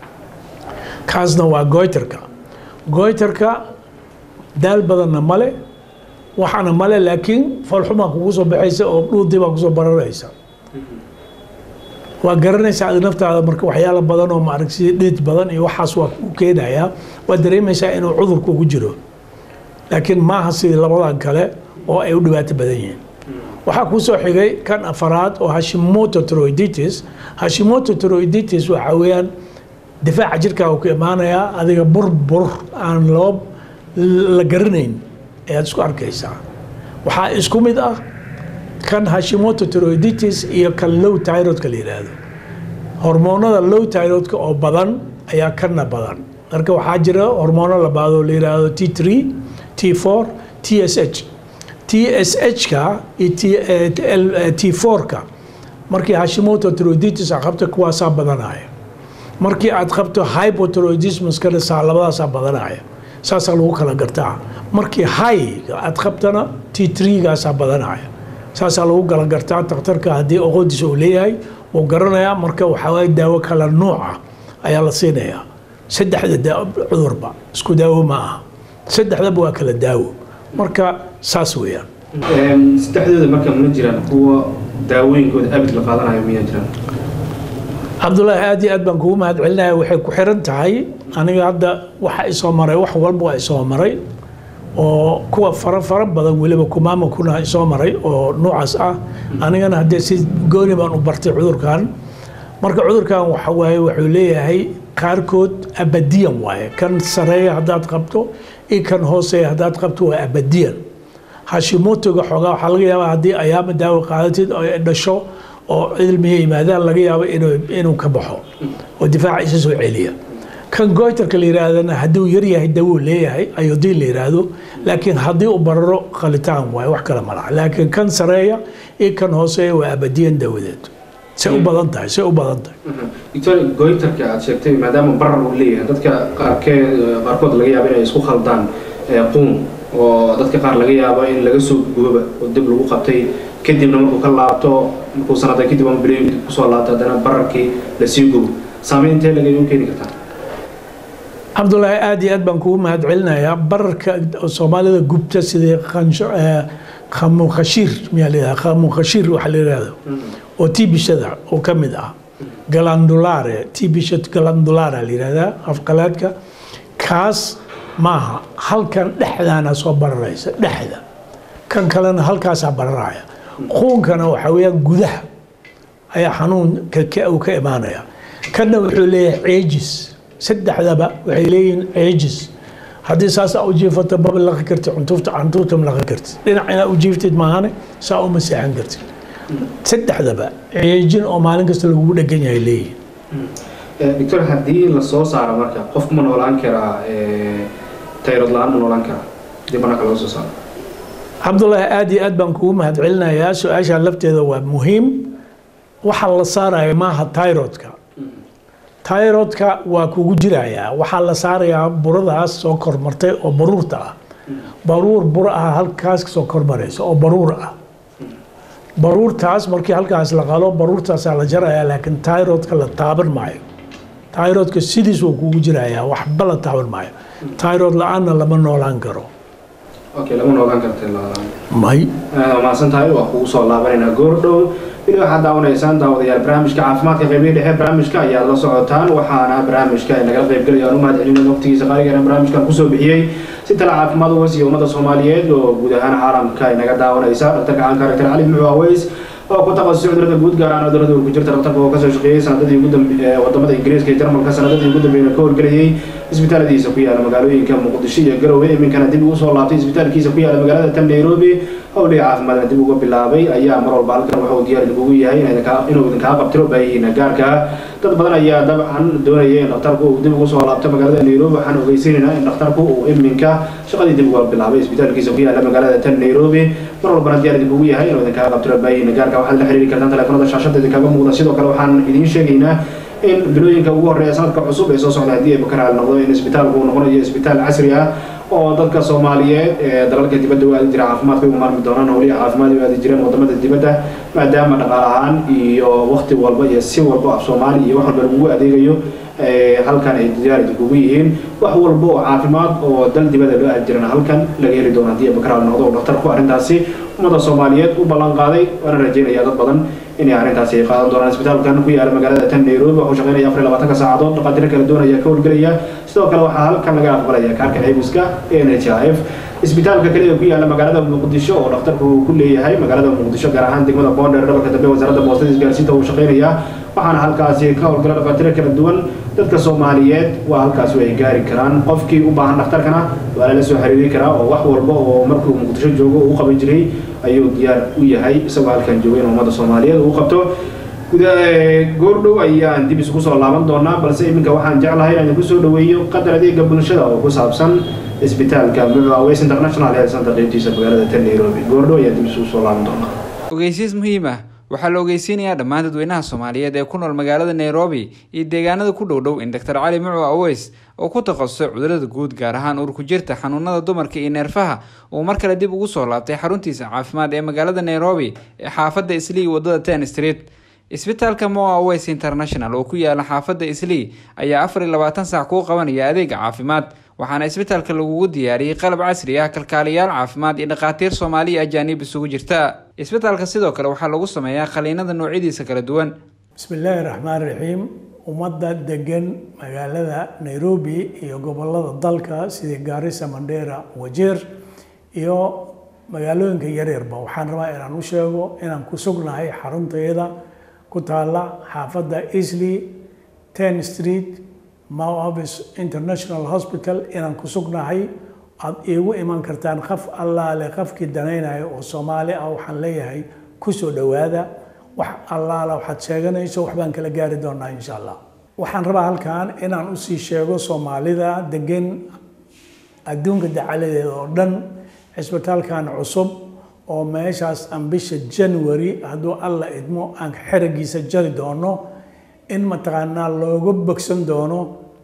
kaasna waa goyterka goyterka daal badanna male waxaana male laakiin foolxumaa kugu soo baxaysa oo dhuudii baa kusoo bararaysa waa garanaysaa adi naftaada marka waxyaalo badan oo maarag sida dhid badan iyo waxaas waa u keenayaa waa dareemaysaa inuu cudurku ugu jiro laakiin maaha sidii labadan kale oo ay u dhibaato badan yihiin waxaa kuu soo xigay kan afaraad oo hashimoto toroiditis hashimoto toroiditis waxaa weeyaan difaaca jirkaaga ku imaanayaa adiga burbur aan loo la garanayn ayaad isku arkaysaa waxaa isku mid ah kan hashimoto toroiditis iyo kan low tyrodka la yidhaahdo hormoonada low tyrodka oo badan ayaa kana badan marka waxaa jira hormoono labaad oo la yidhaahdo t three t four t s h t s h-ka iyo t four-ka markii hashimoto toroiditis aad qabto kuwaasaa badanaya markii aad qabto hypotroidismuskana saa labadaasaa badanaya saasaa lagu kala gartaa markii high aad qabtana t three-gaasaa badanaya saasaa lagu kala gartaa takhtarka haddii oqodiis uu leeyahay wuu garanayaa marka waxaa waye daawo kala nuuca ayaa la siinayaa saddexda cudurba isku daawo ma aha saddexdaba waa kala daawo marka saas weeyaan saddexdooda marka ma jiraan kuwa daawooyinkooda abid la qaadanayo miyaa jiraan cabdulaahi aad iyo aad baan kugu mahad celinaya waxay ku xiran tahay aniga hadda waxa isoo maray wax walba waa isoo maray oo kuwa fara fara badan weliba kumaama kuna isoo maray oo noocaas ah anigana haddee si gooni baan u bartay cudurkan marka cudurkan waxa waaye wuxuu leeyahay qaarkood abadiyan waaye kan sareeya haddaad qabto iyo kan hooseeya haddaad qabto waa abadiyan hashimotoga xoogaa waxaa laga yaabaa haddii ayaama daawo qaadatid oo ay dhasho oo cilmiga yimaadaan laga yaabo inuu ka baxo oo difaaca isa soo celiya kan goytarka la yihaahdana hadduu yaryahay dawuu leeyahay ayodiin la yiraahdo laakiin haddii uu bararo qalitaan waaye wax kale malaha laakiin kan sareeya iyo kan hooseeya waa abadiyan dawadeed say u badan tahay say u badan tahay doctor goytarka aad sheegtay maadaama barar uu leeyahay dadka qaarkee qaarkood laga yaabo inay isku khaldaan quun oo dadka qaar laga yaabo in laga soo gooba oo dib lagu qabtay kadibna markuu ka laabto markuu sanada kadib ama bilooyin kadib kusoo laabto haddana bararkii lasii gubo saameyn intee laga u keeni kartaa cabdulaahi aad iyo aad baan kugu mahad celinayaa bararka soomaalida gubta sidii khamukhashiir miyaa la yidhaha khamukhashiir waxa la yidhahdo oo tibishada oo ka mid ah galandulare tibisha galandulare la yidhahdaa afqalaadka kaas maaha halkan dhexdaana soo bararaysa dhexda kan kalena halkaasaa bararaya quunkana waxaa weeyaan gudaha ayaa xanuun uu ka imaanaya kanna wuxuu leeyahay ceejis saddexdaba waxay leeyihiin ceejis haddii saas aa u jiifato maba laqi karti cuntuufta cuntuufta ma laqi karti dhinac inaa u jiiftid maahane saa uma seexan karti saddexdaba ceejin oo maalin kasta lagugu dhegan yahay leeyihiin doctor haddii la soo saaro marka qofku ma noolaan karaa tayrod la-aan ma noolaan karaa haddii bannaanka laga soo saaro cabdulaahi aad iyo aad baan kugu mahad celinayaa su-aasha lafteeda waa muhiim waxa la saaraya maaha tyrodka tyrodka waa kugu jirayaa waxaa la saarayaa buradaas soo kormartay oo baruurta ah baruur bur ah halkaas soo kormaraysa oo baruur ah baruurtaas markii halkaas la qalo baruurtaasaa la jarayaa laakiin tyrodka la taaban maayo tyrodka sidiis wuu kugu jirayaa waxba la taaban maayo tyrod la-aanna lama noolaan karo okay lama noogaan karta la-aan may waa mahadsan tahay waa kugu soo laabanaynaa goordhow weli waxaad daawanaysaan daawadayaal barnaamijka caafimaadka qeybihi dhexe barnaamijka ayaad la socotaan waxaana barnaamijka ay nagala qayb gelaya aan u mahad celina waqtigiisa qaaligeena barnaamijkan kusoo bixiyey si tala caafimaad uga siiya ummadda soomaaliyeed oo guud ahaan caalamka ay naga daawanaysa dhaktarka caanka doctor cali muxuu aweys oo ku takhasusay cudurada guud gaar ahaan cudurada uu ku jirta dhaktarka oo kasoo shaqeeyey sanadadii ugu dambe wadamada ingiriiska iyo jarmalka sanadadii ugu dambeeyna ka horgelayay isbitaaladiisa ku yaala magaalooyinka muqdisho iyo garowe iminkana dib ugu soo laabtay isbitaalkiisa ku yaala magaalada tan nairobi howliga caafimaadna dib uga bilaabay ayaa mar walba halkan waxa uu diyaar idinkugu yahay inuu idinkaa qabtiro baahihiina gaarka dad badan ayaa dabcan doonaya in dhakhtarku uu dib ugu soo laabto magaalada nairobi waxaan ogeysiinaynaa in dhakhtarku uu iminka shaqadii dib uga bilaabay isbitaalkiisa ku yaala magaalada tan nairobi mar walbana diyaar idinkugu yahay inuu idinkaa qabtiro baahihiina gaarka waxaad la xiriiri kartaan teleefanada shaashada idinkaga muuqda sidoo kale waxaan idiin sheegaynaa in bilooyinka ugu horreeya sanadka cusub ee soo socda haddii ay bakaraal noqdo in isbitaalku uu noqonayo isbitaal casri ah oo dadka soomaaliyeed ee dalalka dibadda u aadi jira caafimaadka u maarmi doonaan howlihi caafimaad u aadi jireen wadamada dibadda maadaama dhaqaal ahaan iyo wakti walba iyo si walba af soomaali iyo wax walba lagugu adeegayo halkan ay diyaar idinkugu yihiin wax walba oo caafimaad oo dal dibadda loo aadi jirana halkan laga heli doono haddii ay bakaraal noqdo oo dhakhtarku arrintaasi ummadda soomaaliyeed u ballan qaaday waana rajeynaya dad badan inay arrintaasi ay qaadan doonaan isbitaalkan ku yaala magaalada tan nairobi wuxuu shaqeynaya afar iyo labaatanka saacadood dhaqaatiro kala doonaya ka howlgelaya sidoo kale waxaa halkan laga aqbalaya kaarka ceybiska ee n h i f isbitaalka kale ee ku yaala magaalada muqdisho oo dhakhtarku uu ku leeyahay magaalada muqdisho gaar ahaan degmada boonder dhabarka dambe wasaaradda boostada isgaarsiinta uu shaqeynayaa waxaana halkaasi ka howlgala dhakhaatiiro kala duwan dadka soomaaliyeed waa halkaasi ay gaari karaan qofkii u baahan dhakhtarkana waa lala soo xiriiri karaa oo wax walba oo markuu muqdisho joogo uu qaban jiray ayuu diyaar u yahay isagoo halkan jooga in ummadda soomaaliyeed uu qabto goordhow ayaan dib isugu soo laaban doonaa balse iminka waxaan jeclahay inaan ku soo dhaweeyo qadar adeega bulshada oo ku saabsan isbitaalka mucaweys international health center qaybtiisa magaalada tan nairobi goordhow ayaan dib isugu soo laaban doonaa ogeysiis muhiim ah waxaa la ogeysiinayaa dhammaan dadweynaha soomaaliyeed ee ku nool magaalada nairobi iyo deegaanada ku dhowdhow in doctor cali mucu aweys oo ku takhasusay cudurada guud gaar ahaan uurku jirta xanuunada dumarka iyo neerfaha uu mar kale dib ugu soo laabtay xaruntiisa caafimaad ee magaalada nairobi ee xaafadda islii wadada ten street isbitaalka moa aweys international oo ku yaala xaafadda islii ayaa afar iyo labaatan saac kuu qabanaya adeega caafimaad waxaana isbitaalka lagugu diyaariyey qalab casri ah kalkaaliyaal caafimaad iyo dhakhaatiir soomaali iyo ajaanib isugu jirta isbitaalka sidoo kale waxaa lagu sameeyaa qaliinada noocyadiisa kala duwan bismi illaahi raxmaan raxiim ummadda degan magaalada nairobi iyo gobolada dalka sida gaarisa mandheera wajeer iyo magaalooyinka yaryarba waxaan rabaa inaan u sheego inaan ku sugnahay xaruntayada ku taala xaafadda easley ten street moavis international hospital inaan ku sugnahay aada iigu iman kartaan qaf allaale qafkii danaynayo oo soomaali ah waxaan leeyahay kusoo dhowaada wax allaala waxaad sheeganayso waxbaan kala gaari doonaa insha allah waxaan rabaa halkan inaan usii sheego soomaalida degan adduunka dacaladeeda oo dhan cisbitaalkan cusub oo meeshaas aan bisha january hadduu alla idmo aan xeragiisa jari doono in mataqaanaa looga bogsan doono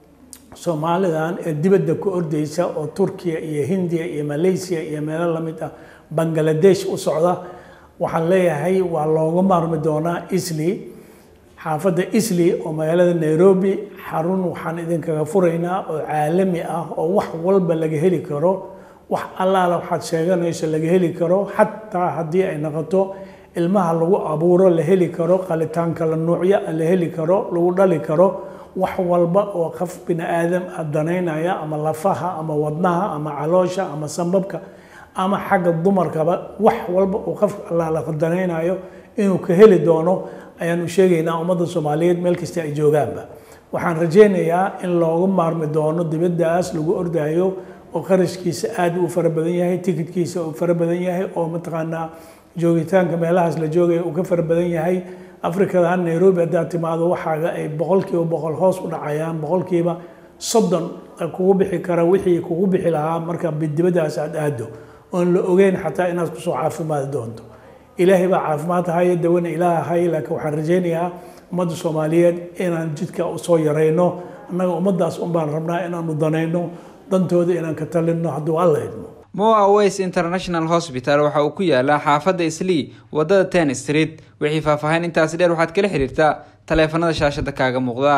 soomaalidan ee dibadda ku ordeysa oo turkiya iyo hindiya iyo malaysia iyo meelo lamid ah bangaladesh u socda waxaan leeyahay waa looga maarmi doonaa isli xaafadda isli oo magaalada nairobi xarun waxaan idinkaga furaynaa oo caalami ah oo wax walba laga heli karo wax allaala waxaad sheeganayso laga heli karo xataa haddii ay noqoto ilmaha lagu abuuro la heli karo qalitaan kala nuucya la heli karo lagu dhali karo wax walba oo qof bini aadam ah danaynaya ama lafaha ama wadnaha ama caloosha ama sambabka ama xagga dumarkaba wax walba uu qof allaala danaynayo inuu ka heli doono ayaanu sheegaynaa ummadda soomaaliyeed meel kasta ay joogaanba waxaan rajaynayaa in looga maarmi doono dibaddaas lagu ordayo oo qarashkiisa aada u fara badan yahay tikidkiisa uu fara badan yahay oo mataqaanaa joogitaanka meelahaas la joogaya uu ka fara badan yahay afrikadan nairobi haddaad timaado waxaaga ay boqolkiiba boqol hoos u dhacayaan boqolkiiba soddon kugu bixi kara wixii kugu bixi lahaa marka dibaddaas aad aado oon la ogeyn xataa inaad kusoo caafimaadi doonto ilaahay baa caafimaad haya dawana ilaah haya laakiin waxaan rajaynayaa ummadda soomaaliyeed inaan jidka usoo yarayno annaga ummaddaas unbaan rabnaa inaanu danayno dantooda inaan ka talinno hadduu alla idmo moa aweys international hospital waxa uu ku yaalaa xaafadda islii wadada ten street wixii faahfaahin intaasi dheer waxaad kala xiriirtaa taleefanada shaashada kaaga muuqda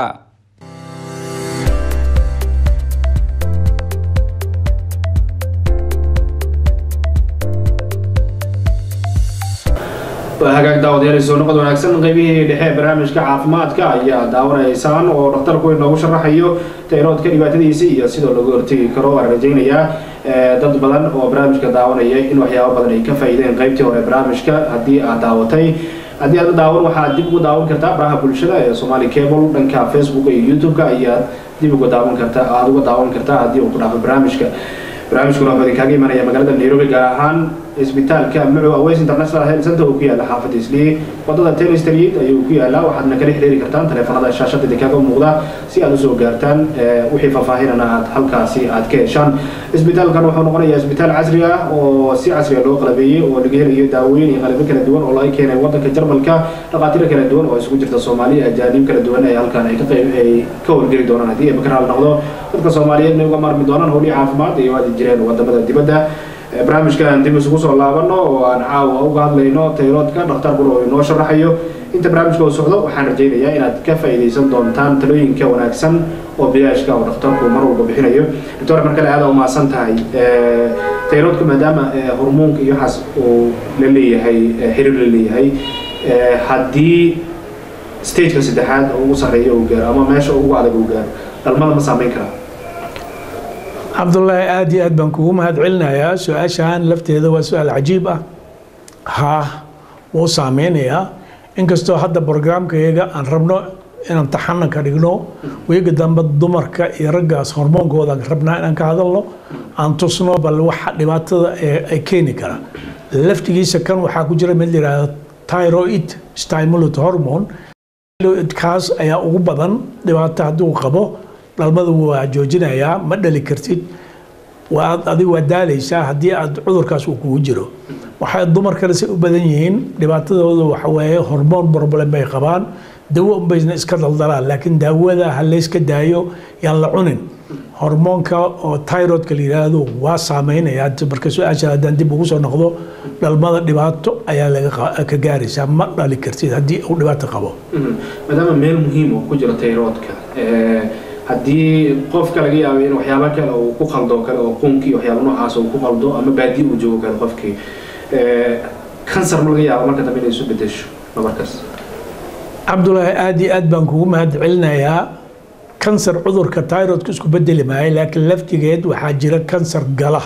hagaag daawadayaal soo noqod wanaagsan qaybihii dhexe ee barnaamijka caafimaadka ayaa daawanaysaan oo dhakhtarku inoogu sharaxayo tayroodka dhibaatadiisa iyo sidoo lagu hortegi karo waan rajaynayaa dad badan oo barnaamijka daawanaya in waxyaabo badan ay ka faa'iideen qaybtii hore barnaamijka haddii aad daawatay haddii aad daawan waxaad dib ugu daawan kartaa baraha bulshada ee somali cable dhanka facebook iyo youtube-ka ayaad dib uga daawan kartaa aada uga daawan kartaa haddii uu ku dhaafo barnaamijka barnaamijkuna wuxuu idinkaga imanaya magaalada nairobi gaar ahaan isbitaalka mucu aweys international health center oo ku yaala xaafadda islii wadada ten street ayuu ku yaalaa waxaadna kala xiriiri kartaan taleefanada shaashada idinkaga muuqda si aad usoo gaartaan wixii faahfaahinana aad halkaasi aad ka heshaan isbitaalkan wuxuu noqonayaa isbitaal casri ah oo si casriga loo qalabeeyey oo laga helayo daawooyin iyo qalabyo kala duwan oo laga keenay wadanka jarmalka dhaqaatiiro kala duwan oo isugu jirta soomaaliya ajaanib kala duwan ee halkan ay ka qayb ay ka howlgeli doonaan haddii ay bakaraal noqdo dadka soomaaliyeedna uga maarmi doonaan howlihii caafimaad iyo aadi jireen wadamada dibadda barnaamijkan dib isugu soo laabano oo aan caawa uga hadlayno tayroodka dhakhtarkuna oo inoo sharaxayo inta barnaamijka uu socdo waxaan rajaynayaa inaad ka faa'iidaysan doontaan talooyinka wanaagsan oo bilaashka oo dhakhtarku mar walba bixinayo doctor mar kale aada u mahadsan tahay tayroodka maadaama hormoonka iyo waxaas uu la leeyahay xiriir la leeyahay haddii stageka saddexaad ugu sarreeya uu gaaro ama meesha ugu adag uu gaaro dhalmada ma saameyn karaa cabdullaahi aada iyo aad baan kugu mahad celinayaa su-aashan lafteeda waa su-aal cajiib ah haa wuu saameynayaa inkastoo hadda brograamkayaga aan rabno inaan taxana ka dhigno weega dambe dumarka iyo raggaas hormoonkooda rabnaa inaan ka hadalno aan tusno bal waxa dhibaatada ay keeni kara laftigiisa kan waxaa ku jira mid layihahdo tyroid stimulant hormone kaas ayaa ugu badan dhibaato hadduu qabo dhalmadu waa joojinayaa ma dhali kartid adigu waa daalaysaa haddii aad cudurkaas uu kugu jiro waxay dumarkana si u badan yihiin dhibaatadooda waxawaaye hormoon problem bay qabaan dawo unbaysna iska daldalaan laakiin daawada ha layska daayo yaan la cunin hormoonka oo tyrodka la yidhaahdo waa saameynaya marka su-aasha haddaan dib ugu soo noqdo dhalmada dhibaato ayaa laga ka gaaraysaa ma dhali kartid haddii uu dhibaato qabo maadaama meel muhiim oo ku jiro tayroodka haddii qofka laga yaabo in waxyaaba kale uu ku qaldo kale oo qunkii waxyaaba noocaas uu ku qaldo ama baadi uu joogo kale qofkii kansar ma laga yaabo marka dambe inay isu bedesho nabarkaas cabdulaahi aada iyo aad baan kugu mahad celinayaa kansar cudurka tyrodka isku bedeli maayo laakiin laftigeed waxaa jira kansar gala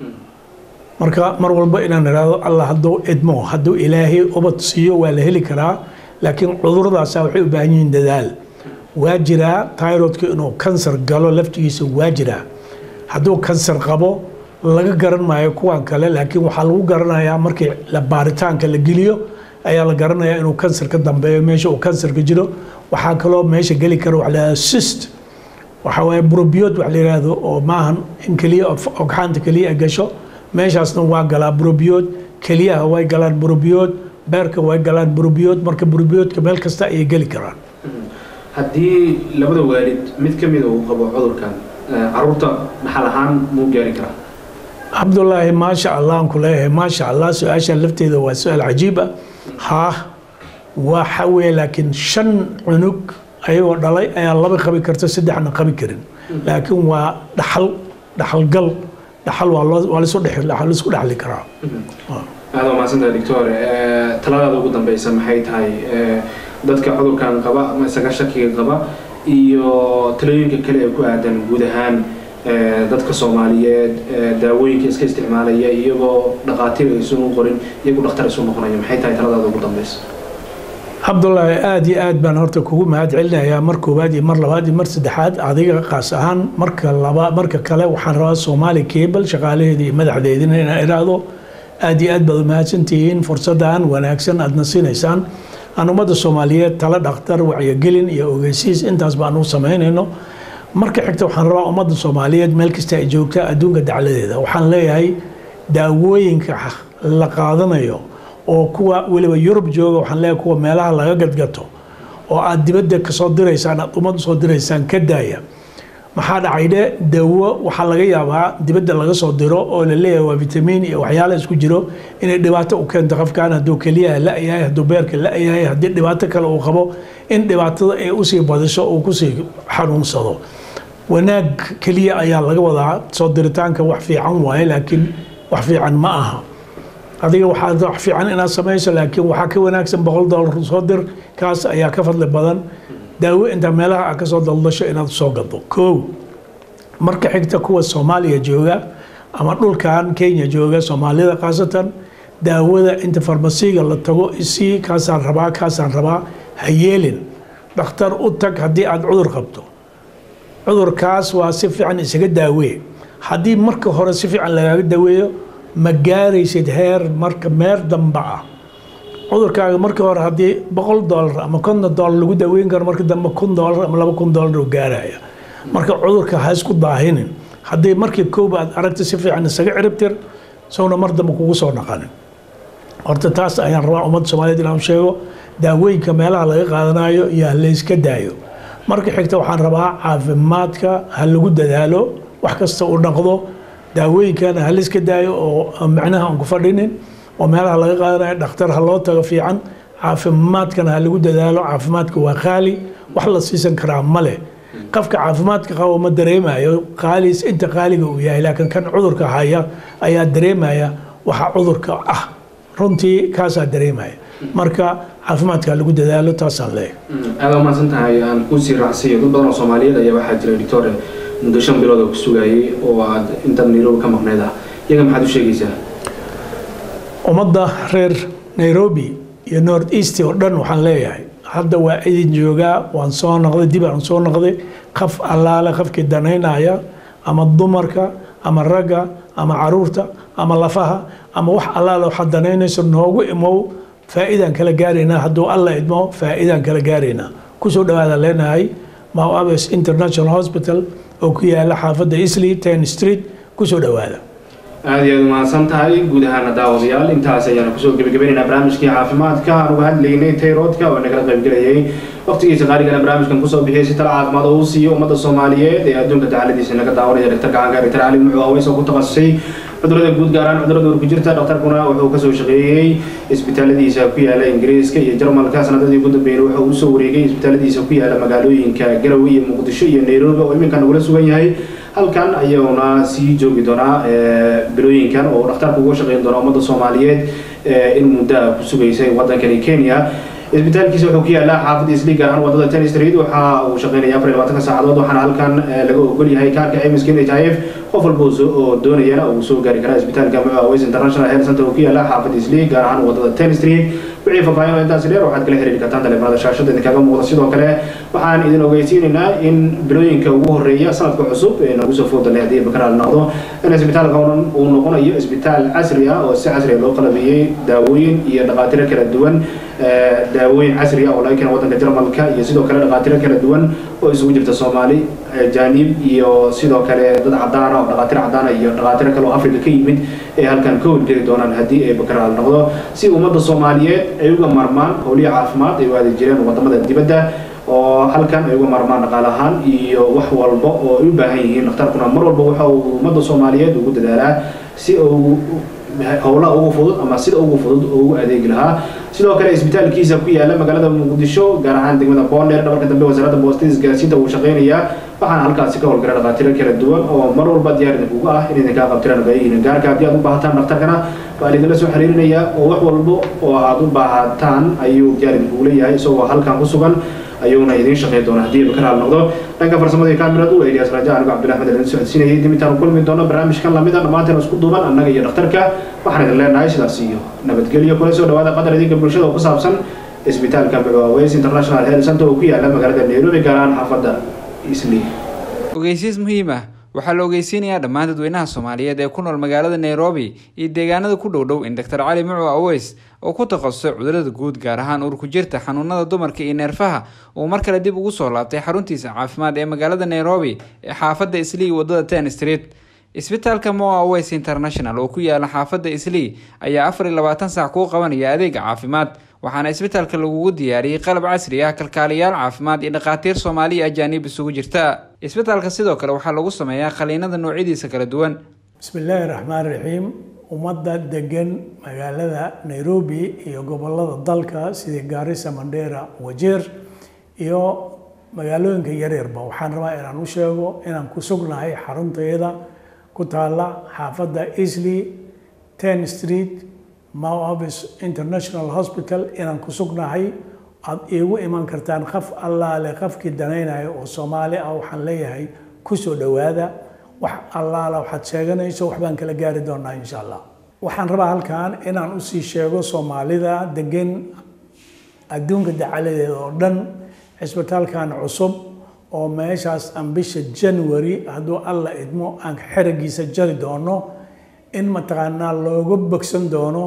marka mar walba inaan idhaahdo allah hadduu idmo hadduu ilaahay ubad siiyo waa la heli karaa laakiin cuduradaasa waxay u baahan yihiin dadaal waa jiraa tyrodka inuu kansar galo laftigiisa waa jiraa hadduu kansar qabo laga garan maayo kuwan kale laakiin waxaa lagu garanayaa markii baaritaanka la geliyo ayaa la garanayaa inuu kansar ka dambeeyo meesha uu kansarka jiro waxaa kaloo meesha geli kara waxa la yihahdo sist waxa waaye brobiyood wax la yihahdo oo maahan in keliya ogxaanta keliya gasho meeshaasna waa galaa brobiyood keliyaha way galaan brobiyood beerka way galaan brobiyood marka brobiyoodka meel kasta ayay geli karaan haddii labada waalid mid ka mida uu qabo cudurkan caruurta dhaxal ahaan muu gaari karaa cabdulaahi maasha allah aan ku leeyahay maasha allah su-aasha lafteeda waa su-aal cajiib ah haa waxa weye laakiin shan cunug ayagoo dhalay ayaa laba qabi karta saddexna qabi karin laakiin waa dhaxal dhaxalgal dhaxal waa loo waa laisku dhex laisku dhexli karaa aada waa mahadsantahay doctor taladaada ugu dambeysa maxay tahay dadka cudurkan qaba ama isaga shakiga qaba iyo talooyinka kale ee ku aadan guud ahaan dadka soomaaliyeed daawooyinka iska isticmaalaya iyagoo dhaqaatiir aysu qorin iyagu dhakhtar isu noqonaya maxay tahay taladaada ugu dambeysa cabdulaahi aada iyo aad baan horta kugu mahad celinayaa mar koowaad iyo mar labaad iyo mar saddexaad adiga qaas ahaan marka laba marka kale waxaan rabaa soomaali cable shaqaalaheeda iyo madaxdeedina inaan idhaahdo aada iyo aad baad umahadsantihiin fursaddan wanaagsan aadna siinaysaan aan ummadda soomaaliyeed tala dhakhtar wacyigelin iyo ogeysiis intaas baan u samaynayno marka xigta waxaan rabaa ummadda soomaaliyeed meel kasta ay joogta adduunka dacladeeda waxaan leeyahay daawooyinka la qaadanayo oo kuwa weliba yurub jooga waxaan leeyahay kuwa meelaha laga gadgato oo aad dibadda kasoo diraysaan aad ummad usoo diraysaan ka daaya maxaa dhacaydhe dawo waxaa laga yaabaa dibadda laga soo diro oo la leeyahay waa vitamiin iyo waxyaala isku jiro inay dhibaato u keento qofkan hadduu keliyaha la-yahay hadduu beerka la-yahay haddii dhibaato kale uu qabo in dhibaatada ay usii badiso uu kusii xanuunsado wanaag keliya ayaa laga wadaa soo diritaanka wax fiican waaye laakiin wax fiican ma aha adiga waxaa wax fiican inaad samayso laakiin waxaa ka wanaagsan boqol dollar soo dir kaas ayaa ka fadli badan daawo intaa meelaha aad kasoo daldasho inaad soo gado kow marka xigta kuwa soomaaliya jooga ama dhulkan kenya jooga soomaalida khaasatan daawada inta farmasiga la tago isii kaasaan rabaa kaasaan rabaa ha yeelin dhakhtar u tag haddii aad cudur qabto cudurkaas waa si fiican isaga daawee haddii marka hore si fiican lagaaga daweeyo ma gaaraysid heer marka meer damba ah cudurkaaga markii hore haddii boqol dollar ama konton dollar lagu daweyn karo marka dambe kun dollar ama laba kun dollar uu gaaraya marka cudurka ha isku daahinin haddii markii koob aad aragta si fiican isaga ciribtir sowna mar dambe kugu soo naqanin horta taas ayaan rabaa ummadda soomaaliyeed inaan sheego daawooyinka meelaha laga qaadanayo iyo ha layska daayo marka xigta waxaan rabaa caafimaadka ha lagu dadaalo wax kasta uu dhaqdo daawooyinkana ha layska daayo oo macnaha aan ku fadhinin oo meelaha laga qaadanayo dhakhtar ha loo tago fiican caafimaadkana ha lagu dadaalo caafimaadka waa qaali wax la siisan karaa ma leh qofka caafimaadka qabo ma dareemayo qaaliis inta qaaliga uu yahay laakiin kan cudurka haya ayaa dareemaya waxa cudurka ah runtii kaasaa dareemaya marka caafimaadka lagu dadaalo taasaan leeyahay aada waa mahadsan tahay aan kusii raacsiiyo dad badan oo soomaaliyeed ayaa waxaa jira doctore muddo shan bilood oo ku sugayay oo aad intaad nairobi ka maqneed ah iyaga maxaad u sheegaysaa ummadda reer nairobi iyo north east oo dhan waxaan leeyahay hadda waa idin joogaa waan soo noqday dib aan soo noqday qaf allaale qafkii danaynaya ama dumarka ama ragga ama caruurta ama lafaha ama wax allaale waxaad danaynayso noogu imow faa'iidaan kala gaaraynaa hadduu alla idmo faa'iidaan kala gaaraynaa kusoo dhawaada leenahay mau aves international hospital oo ku yaala xaafadda isley ten street kusoo dhawaada aada iyo aad umahadsan tahay guud ahaana daawadayaal intaas ayaanu kusoo gebagabaynaynaa barnaamijkii caafimaadka aan uga hadlaynay tayroodka oo nagala qaybgelayay waqtigiisa qaaligana barnaamijkan kusoo bixiyay si tala caafimaad oo uu siiyo ummadda soomaaliyeed ee adduunka dacaladiisa naga daawanaya dhaktar gacanka dhaktar cali muxuu aweys oo ku takhasusay cudurada guud gaaraan cudurada urku jirta dhakhtarkuna wuxuu kasoo shaqeeyey isbitaaladiisa ku yaala ingiriiska iyo jarmalka sanadadii ugu dambeeyay wuxuu usoo wareegay isbitaaladiisa ku yaala magaalooyinka garowe iyo muqdisho iyo nairobi oo iminka nagula sugan yahay halkan ayuuna sii joogi doonaa bilooyinkan oo dhakhtarku uga shaqeyn doona ummadda soomaaliyeed in muddaa ku sugaysay wadankani kenya isbitaalkiisa wuxuu ku yaalaa xaafadda isli gaar ahaan wadada ten street waxa uu shaqeynaya afar iyo labaatanka saacadood waxaana halkan laga ogol yahay kaarka caymiska n h i f qof walba oo doonayana uu soo gaari karaa isbitaalka muaways international health center uu ku yaalaa xaafadda isli gaar ahaan wadada ten street wixii faahfaahin oo intaasi dheer waxaad kala xiriiri kartaan taleefanada shaashada idinkaga muuqda sidoo kale waxaan idin ogeysiinaynaa in bilooyinka ugu horeeya sanadka cusub ee nagu soo foodalay haddii bakaraal noqdo in isbitaalka uu noqonayo isbitaal casri ah oo si casri loo qalabeeyey daawooyin iyo dhaqaatiro kala duwan daawooyin casri ah oo laga keena waddanka jarmalka iyo sidoo kale dhaqaatiro kala duwan oo isugu jirta soomaali jaanib iyo sidoo kale dad cadaana oo dhaqaatiro cadaana iyo dhaqaatiro kale oo africa ka yimid ee halkan ka howlgeli doonaan haddii ay bakaraal noqdo si ummadda soomaaliyeed ay uga marmaan howliya caafimaad ay u aadi jireen wadamada dibadda oo halkan ay uga marmaan dhaqaal ahaan iyo wax walba oo ay u baahan yihiin dhakhtarkuna mar walba waxa uu ummadda soomaaliyeed ugu dadaalaa si uu howlaha ugu fudud ama sida ugu fudud oo ugu adeegi lahaa sidoo kale isbitaalkiisa ku yaala magaalada muqdisho gaar ahaan degmada boondheer dhabarka dambe wasaaradda boostada isgaarsiinta uu shaqeynayaa waxaana halkaasi ka howlgala dhaqaatiro kala duwan oo mar walba diyaar idinkuga ah in idinkaa qabtiraan baayihiin gaarka haddii aad u baahataan dhakhtarkana waa idinla soo xiriirinayaa oo wax walba oo aad u baahataan ayuu diyaar idinkugu leeyahay isagoo halkan ku sugan ayuuna idiin shaqeyn doona haddii bakaraal noqdo dhanka farsamada iyo kaamiradu waa eliyaas raja anigo cabdillah axmed idin socodsiinayay dib intaanu kulmi doono barnaamijkan lamida dhammaanteen isku duuban annaga iyo dhakhtarka waxaan idin leenahay sidaas iyo nabadgelyo kula soo dhawaada qadar idinka bulshada oo ku saabsan isbitaalka mucaaweys international health center oo ku yaala magaalada nairobi gaar ahaan xaafadda isli ogeysiis muhiim ah waxaa la ogeysiinayaa dhammaan dadweynaha soomaaliyeed ee ku nool magaalada nairobi iyo deegaanada ku dhow dhow in doctor cali mucu aweys oo ku takhasusay cudurada guud gaar ahaan urku jirta xanuunada dumarka iyo neerfaha uu mar kale dib ugu soo laabtay xaruntiisa caafimaad ee magaalada nairobi ee xaafadda islii wadada ten street isbitaalka moa aweys international oo ku yaala xaafadda islii ayaa afar iyo labaatan saac kuu qabanaya adeega caafimaad waxaana isbitaalka lagugu diyaariyey qalab casri ah kalkaaliyaal caafimaad iyo dhakhaatiir soomaaliya ajaanib isugu jirta isbitaalka sidoo kale waxaa lagu sameeyaa qaliinada noocyadiisa kala duwan bismi illaahi raxmaan raxiim ummadda degan magaalada nairobi iyo gobolada dalka sidii gaarisa mandheera wajeer iyo magaalooyinka yaryarba waxaan rabaa inaan u sheego inaan ku sugnahay xaruntayada ku taala xaafadda easley ten street mau office international hospital inaan ku sugnahay aada iigu iman kartaan qaf allaale qafkii danaynayo oo soomaali ah waxaan leeyahay kusoo dhowaada wax allaale waxaad sheeganayso waxbaan kala gaari doonaa insha allah waxaan rabaa halkan inaan usii sheego soomaalida degan adduunka dacaladeeda oo dhan cisbitaalkan cusub oo meeshaas aan bisha january hadduu alla idmo aan xeragiisa jari doono in mataqaanaa looga bogsan doono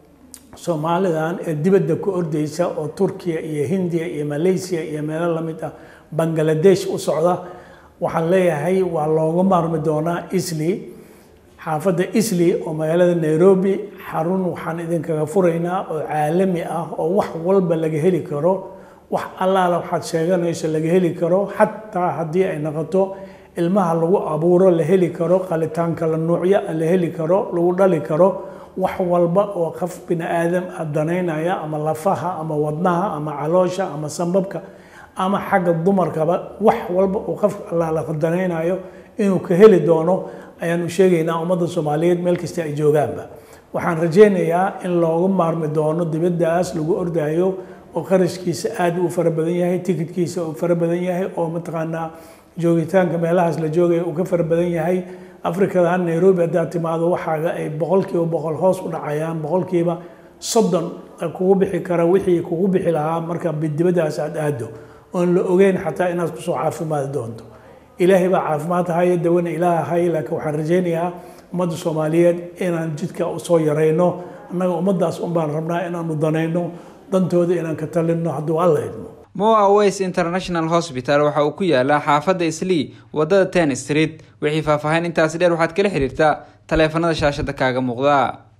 soomaalidan ee dibadda ku ordeysa oo turkiya iyo hindiya iyo malaysia iyo meelo lamid ah bangaladesh u socda waxaan leeyahay waa looga maarmi doonaa isley xaafadda isley oo magaalada nairobi xarun waxaan idinkaga furaynaa oo caalami ah oo wax walba laga heli karo wax allaala waxaad sheeganayso laga heli karo xataa haddii ay noqoto ilmaha lagu abuuro la heli karo qalitaan kala nuucyo la heli karo lagu dhali karo wax walba oo qof bini aadam danaynaya ama lafaha ama wadnaha ama caloosha ama sambabka ama xagga dumarkaba wax walba uu qof allaala danaynayo inuu ka heli doono ayaanu sheegaynaa ummadda soomaaliyeed meel kasta ay joogaanba waxaan rajaynayaa in loogu maarmi doono dibaddaas lagu ordayo oo qarashkiisa aad u fara badan yahay tikidkiisa uu fara badan yahay oo mataqaanaa joogitaanka meelahaas la joogaya uu ka fara badan yahay afrikadan nairobi haddaad timaado waxaaga ay boqolkiiba boqol hoos u dhacayaan boqolkiiba soddon kugu bixi kara wixii kugu bixi lahaa marka dibadaas aad aado oon la ogeyn xataa inaad kusoo caafimaadi doonto ilaahay baa caafimaad haya dawana ilaah hay laakiin waxaan rajaynayaa ummadda soomaaliyeed inaan jidka soo yarayno annaga ummaddaas un baan rabnaa inaanu danayno dantooda inaan ka talinno hadduu alla idmo moa aways international hospital waxa uu ku yaalaa xaafadda islii wadada ten street wixii faahfaahin intaasi dheer waxaad kala xiriirtaa taleefanada shaashada kaaga muuqda